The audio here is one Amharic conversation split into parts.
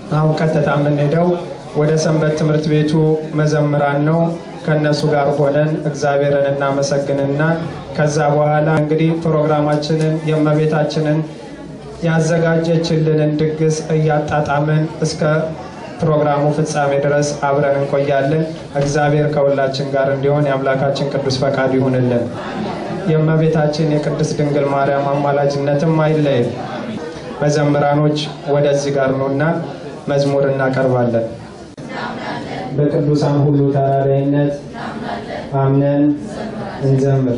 አሁን ቀጥታ የምንሄደው ወደ ሰንበት ትምህርት ቤቱ መዘምራን ነው። ከእነሱ ጋር ሆነን እግዚአብሔርን እናመሰግንና ከዛ በኋላ እንግዲህ ፕሮግራማችንን የእመቤታችንን ያዘጋጀችልንን ድግስ እያጣጣምን እስከ ፕሮግራሙ ፍጻሜ ድረስ አብረን እንቆያለን። እግዚአብሔር ከሁላችን ጋር እንዲሆን የአምላካችን ቅዱስ ፈቃድ ይሁንልን። የእመቤታችን የቅድስት ድንግል ማርያም አማላጅነትም አይለይም። መዘምራኖች ወደዚህ ጋር ነውና መዝሙር እናቀርባለን። በቅዱሳን ሁሉ ተራዳይነት አምነን እንዘምር።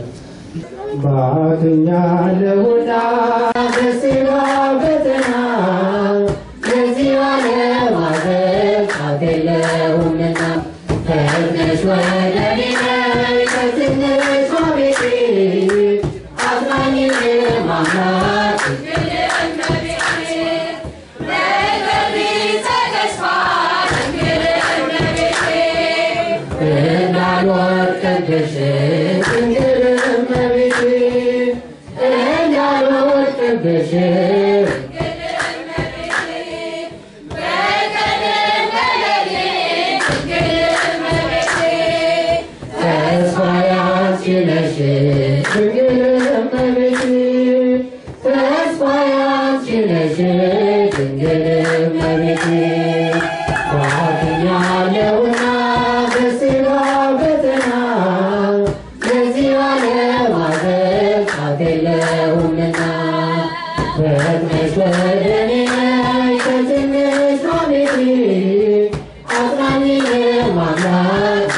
ባገኛለሁና በስጋ ፈተና የዚህ ዓለም ሐዘን አትየለውምና ፈጥነሽ ወደ እኔ ነይ ከትንሿ ቤቴ አጽናኝን ማምናት እንዳልወድቅብሽ ድንግል እመቤቴ እንዳልወድቅብሽ ተስፋዬ አንቺ ነሽ ድንግል እመቤቴ ተስፋዬ አንቺ ነሽ ድንግል እመቤቴ ባግኛለሁና በስጋ ፈተና የዚህ ዓለም ሐዘን አትየለውምና ፈጥነሽ ወደ እኔ ነይ ከትንሿ ቤቴ አጽናኝን ማምላክ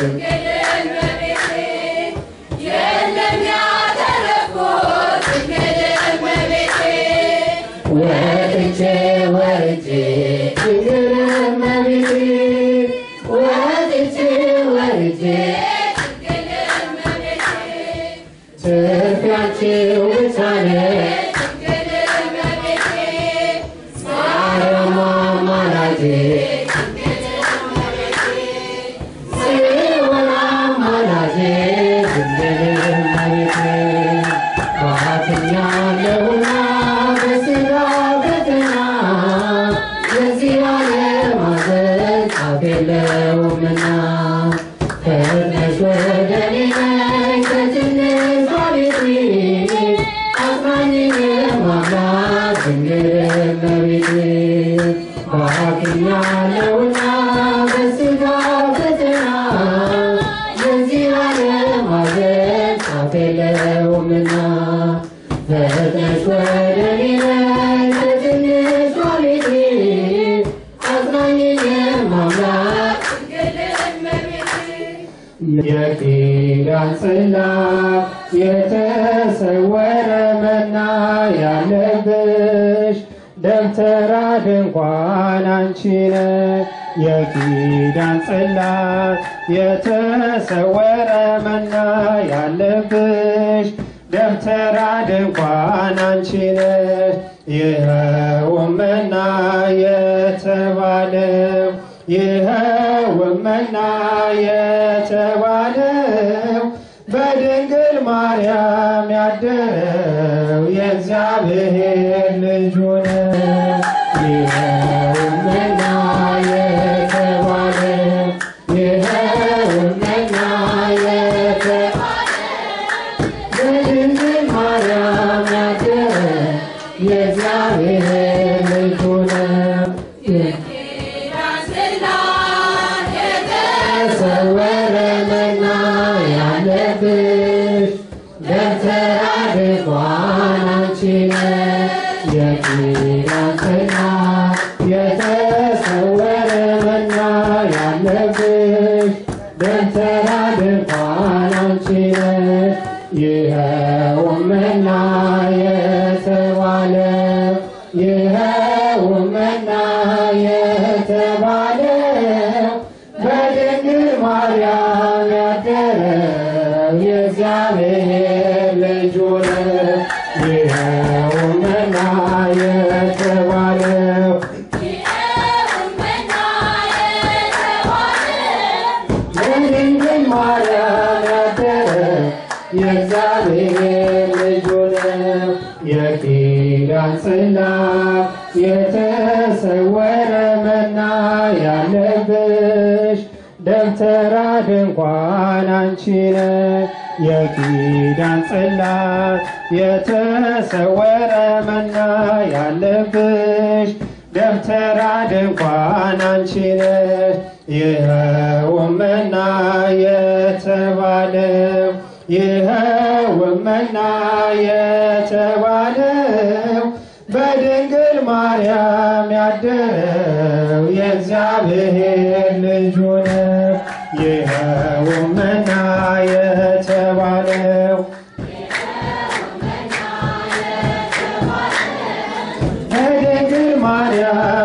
ወጥቼ ወርጄ ድንግል እመቤቴ ወጥቼ ወርጄ ትርፊያችሁ ብቻ ነሽ ማርያም አማላጄ ጽዮን አማላጄ ድንግል እመቤቴ ባትኛለሁና በስጋ ፈተና የዚህ ዓለም ሐዘን አትየለውምና ፈጥነሽ ወደ እኔ ነይ ከትንሿ ቤቴ አጽናኝን ማምላክ ድንግል እመቤቴ ባክኛለሁና በስጋ ፈተና የዚህ ዓለም ሐዘን አትየለውምና ፈጥነሽ ወደ እኔ ነይ ከትንሿ ቤቴ አጽናኝን ማምላክ የኪዳን ጽላት የተሰወረ መና ያለብሽ ደብተራ ድንኳን አንቺ ነሽ። የኪዳን ጽላት የተሰወረ መና ያለብሽ ደብተራ ድንኳን አንቺ ነሽ። ይኸውም መና የተባለው ይኸውም መና የተባለው በድንግል ማርያም ያደረው የእግዚአብሔር ልጅ ሆነ። ይኸውም መና የተባለው ይኸውም መና የተባለው በድንግል ማርያም ያደረው የእግዚአብሔር ልጅ ሆነ። የተሰወረ መና ያለብሽ ደብተራ ድንኳን አንቺ ነሽ። የኪዳን ጽላት የተሰወረ መና ያለብሽ ደብተራ ድንኳን አንቺ ነሽ። ይኸውም መና የተባለው ይኸውም መና የተባለው በድንግል ማርያም ያደረው የእግዚአብሔር ልጅ ሆነ። ይኸውም መና የተባለው በድንግል ማርያም ያደረው የእግዚአብሔር ልጅ ሆነ። የኪዳን ጽላት የተሰወረ መና ደብተራ ድንኳን አንቺ ነሽ የኪዳን ጽላት የተሰወረ መና ያለብሽ ደብተራ ድንኳን አንቺ ነሽ ይኸውም መና የተባለው ይኸውም መና የተባለው በድንግል ማርያም ያደረው የእግዚአብሔር ልጁ ነው። ይኸውም መና የተባለው በድንግል ማርያም